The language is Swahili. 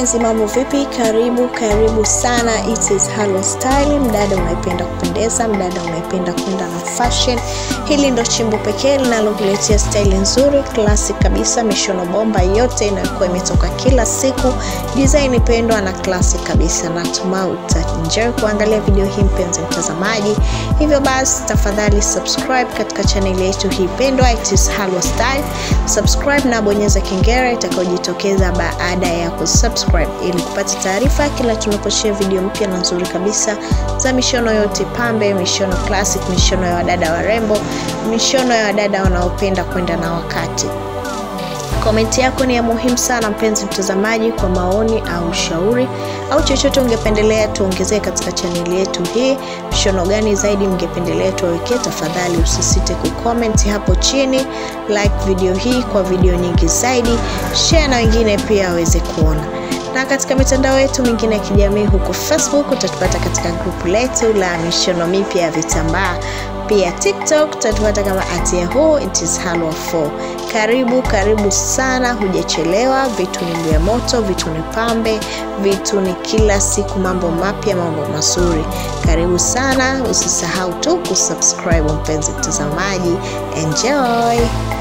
mpenzi, mambo vipi? Karibu karibu sana, it is Halo Style. Mdada unaipenda kupendeza, mdada unaipenda kwenda na fashion, hili ndo chimbo pekee linalokuletea style nzuri classic kabisa, mishono bomba yote inayokuwa imetoka kila siku, design pendwa na classic kabisa. Natumai utaenjoy kuangalia video hii mpenzi mtazamaji, hivyo basi tafadhali subscribe katika channel yetu hii pendwa, it is Halo Style. Subscribe na bonyeza kengele itakayojitokeza baada ya kusubscribe ili kupata taarifa kila tunaposhare video mpya na nzuri kabisa za mishono yote pambe, mishono classic, mishono ya wadada warembo, mishono ya wadada wanaopenda kwenda na wakati. Komenti yako ni ya muhimu sana mpenzi mtazamaji, kwa maoni au ushauri au chochote ungependelea tuongezee katika chaneli yetu hii. Mshono gani zaidi mngependelea tuwawekee? Tafadhali usisite kucomment hapo chini, like video hii kwa video nyingi zaidi, share na wengine pia waweze kuona na katika mitandao yetu mingine ya kijamii huko Facebook utatupata katika grupu letu la mishono mipya ya vitambaa. Pia TikTok utatupata kama at yahoo it is halwa 4. Karibu karibu sana, hujachelewa. Vitu ni vya moto, vitu ni pambe, vitu ni kila siku, mambo mapya, mambo mazuri. Karibu sana, usisahau tu kusubscribe mpenzi mtazamaji. Enjoy.